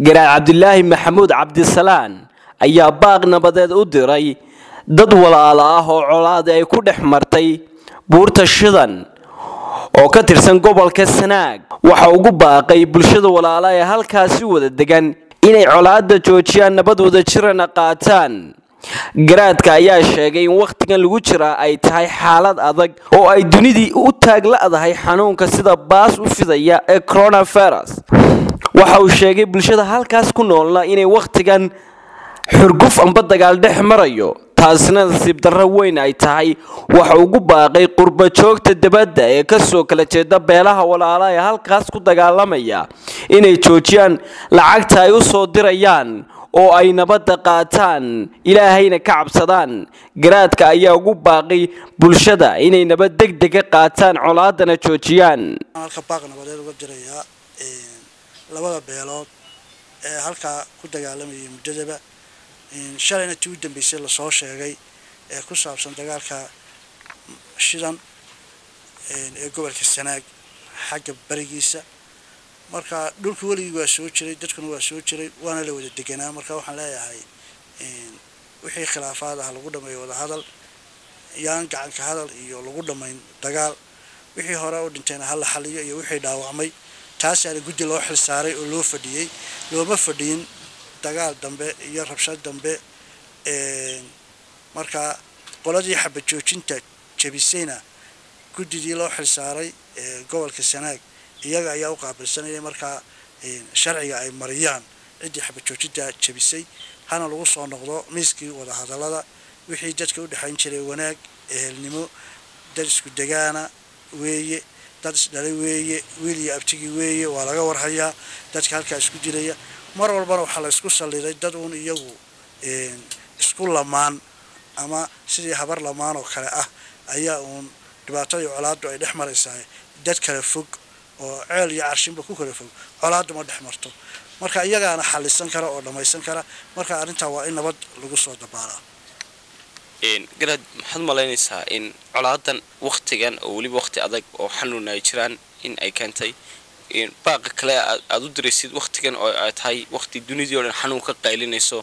garaad cabdilaahi maxamuud cabdisalaan ayaa baaq nabadeed u diray dad walaalo ah oo colaadi ay ku dhex martay buurta shidan oo ka tirsan gobolka sanaag waxa ugu baaqay bulshada walaala ee halkaasi wada degan inay colaada joojiyaan nabad wada jirana qaataan garaadka ayaa sheegay in wakhtigan lagu jiraa ay tahay xaalad adag oo ay dunidii u taagla'dahay xanuunka sida baas u fidaya ee coronavirus waxa uu sheegay bulshada halkaas ku noolna inay wakhtigan xurguf amba dagaal dhex marayo taasina nasiib darro weyn ay tahay waxa ugu baaqay qurba joogta dibadda ee kasoo kala jeeda beelaha walaala ee halkaas ku dagaalamaya inay joojiyaan lacagta ay u soo dirayaan oo ay nabadda qaataan ilaahayna ka cabsadaan garaadka ayaa ugu baaqay bulshada inay nabad degdega qaataan colaadana joojiyaan halka baaq nabadeed uga dirayaa labada beelood ee halkaa ku dagaalamayay muddadaba shalayna tii u dambeysay lasoo sheegay ee ku saabsan dagaalka shidan ee gobolka sanaag xagga barigiisa marka dhulka weligii waa soo jiray dadkuna waa soo jiray waana la wada deganaa marka waxaan leeyahay wixii khilaafaad ah lagu dhameeyo wadahadal yaan gacanka hadal iyo lagu dhammayn dagaal wixii hore u dhintayna hala xaliyo iyo wixii dhaawacmay taasaana guddi loo xilsaaray oo loo fadhiyey looma fadhiyin dagaal dambe iyo rabshad dambe marka qoladii xabad joojinta jabisayna guddidii loo xilsaaray gobolka sanaag iyaga ayaa u qaabilsanaya markaa sharciga ay mariyaan ciddii xabad joojinta jabisay hana lagu soo noqdo miiskii wadahadalada wixii dadka u dhexayn jiray wanaag ehelnimo dad isku degaana weeye dad isdhalay weeye wiil iyo abtigii weeye waa laga warhayaa dadka halkaa isku dilaya mar walbana waxaa la isku salliday dad uun iyagu isku lamaan ama sidii habar lamaan oo kale ah ayaa uun dhibaatadii colaaddu ay dhex maraysaa dad kala fog oo ceel iyo carshinba ku kala fog colaaddu ma dhex marto marka iyagaana xalisan kara oo dhammaysan kara marka arrintaa waa in nabad lagu soo dabaalaa garaad maxaad malaynaysaa in colaadan waktigan oo weliba wakti adag oo xanuun ay jiraan in ay keentay baaqa kale aad u diraysid waktigan oo ay tahay wakti dunidii o dhan xanuun ka qaylinayso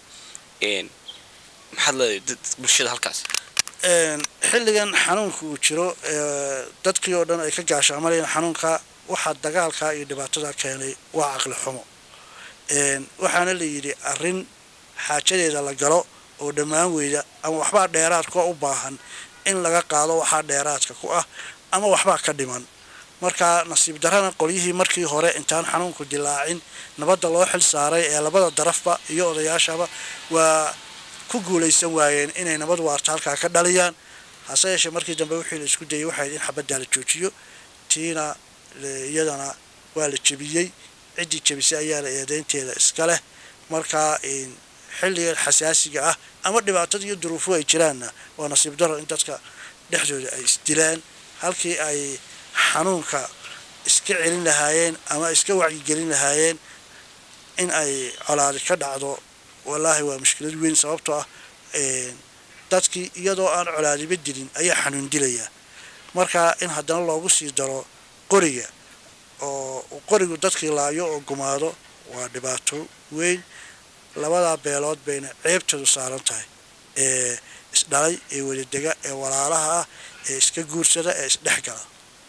maxaad leedahay bulshada halkaas xilligan xanuunka uu jiro dadkii oo dhan ay ka gaashaamanayeen xanuunka waxaa dagaalka iyo dhibaatada keenay waa caqli xumo waxaana la yidhi arrin xaajadeeda la galo oo dhammaan weyda ama waxbaa dheeraadka u baahan in laga qaado waxaa dheeraadka ku ah ama waxbaa ka dhiman marka nasiib darana qolyihii markii hore intaan xanuunku dilaacin nabadda loo xil saaray ee labada darafba iyo odayaashaba waa ku guulaysan waayeen inay nabad waarta halkaa ka dhaliyaan hase yeeshee markii dambe wixii la isku dayay waxayd in xabaddaa la joojiyo tiina iyadana waa la jebiyey ciddii jebisay ayaana eedeynteeda iska leh markaa xilligan xasaasiga ah ama dhibaatada iyo duruufuhu ay jiraanna waa nasiib daro in dadka dhexdooda ay isdilaan halkii ay xanuunka iska celin lahaayeen ama iska wacyigelin lahaayeen in ay colaadi ka dhacdo wallaahi waa mushkilad weyn sababtoo ah dadkii iyadoo aan colaadiba dilin ayaa xanuun dilayaa marka in haddana loogu sii daro qoriga oo qorigu dadkii laayo oo gumaado waa dhibaato weyn labadaa beelood bayna ceebteedu saaran tahay ee isdhalay ee wadadega ee walaalaha ah ee iska guursada ee isdhexgala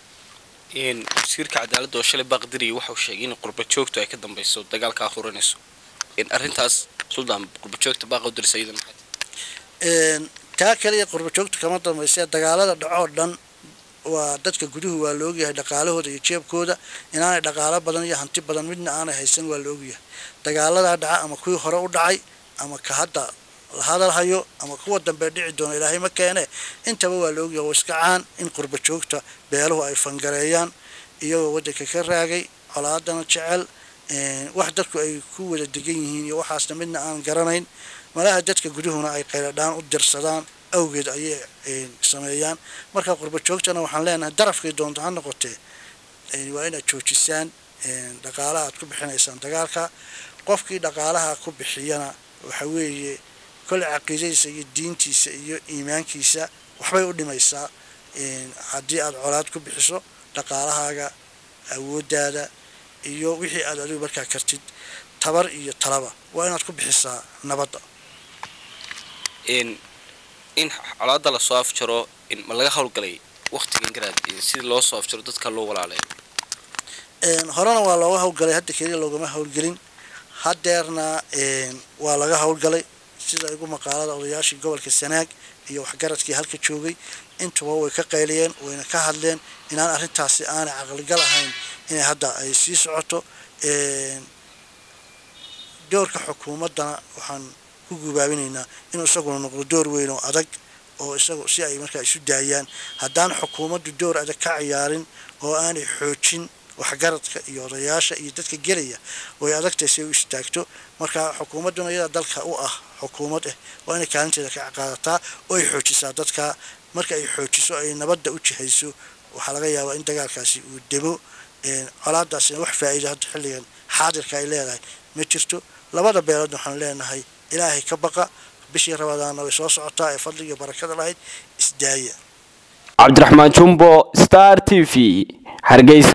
wasiirka cadaaladda oo shalay baaqdiriya waxauu sheegay in qurba joogtu ay ka dambayso dagaalkaa huranayso arrintaas suldaan qurba joogta baaqa u dirisa iyada maxay taa kaliya qurba joogta kama dambaysa dagaalada dhacoo dhan waa dadka guduhu waa la ogyahay dhaqaalahooda iyo jeebkooda inaanay dhaqaalo badan iyo hanti badan midna aanay haysan waa la ogyahay dagaaladaa dhaca ama kuwii hore u dhacay ama ka hadda la hadal hayo ama kuwa dambe dhici doona ilaahay ma keene intaba waa la ogyahay oo iska caan in qurba joogta beeluhu ay fangareeyaan iyagoo waddanka ka raagay colaadana jecel wax dadku ay ku wada degan yihiin iyo waxaasna midna aan garanayn malaha dadka guduhuna ay qayladhaan u dirsadaan awgeed ayay sameeyaan marka qurba joogtana waxaan leenahay darafkay doonto ha noqotee waa inaad joojisaan dhaqaalaha aad ku bixinaysaan dagaalka qofkii dhaqaalaha ku bixiyana waxa weeye kolle caqiidadiisa iyo diintiisa iyo iimaankiisa waxbay u dhimaysaa haddii aad colaad ku bixiso dhaqaalahaaga awooddaada iyo wixii aad adigu markaa kartid tabar iyo talaba waa inaad ku bixisaa nabadda in colaada lasoo afjaro ma laga howlgalay waktigan garaad sidii loo soo afjaro dadka loo walaalay horena waa looga howlgalay hadda keliya loogama howlgelin hadeerna waa laga howlgalay sida igu maqaalada odayaashii gobolka sanaag iyo waxgaradkii halka joogay intuba way ka qayliyeen wayna ka hadleen inaan arrintaasi aanay caqligal ahayn inay hadda ay sii socoto doorka xukuumaddana waxaan ku gubaabinaynaa inuu isaguna noqdo door weyn oo adag oo isagu si ay markaa isu daayaan haddaan xukuumaddu door adag ka ciyaarin oo aanay xoojin waxgaradka iyo odayaasha iyo dadka gelaya way adagtahay si ay u istaagto marka xukuumadduna iyada dalka u ah xukuumad ah waa inay kaalinteeda ka qaadataa oo ay xoojisaa dadka marka ay xoojiso ay nabadda u jihayso waxaa laga yaabaa in dagaalkaasi uu demo colaadaasina wax faa'iida hadda xilligan xaadirka ay leedahay ma jirto labada beeloodna waxaan leenahay ilaahay ka baqa bishii rabadaana way soo socotaa ee fadliga barakada lahayd isdaaya cabdiraxmaan jumbo star t v hargeysa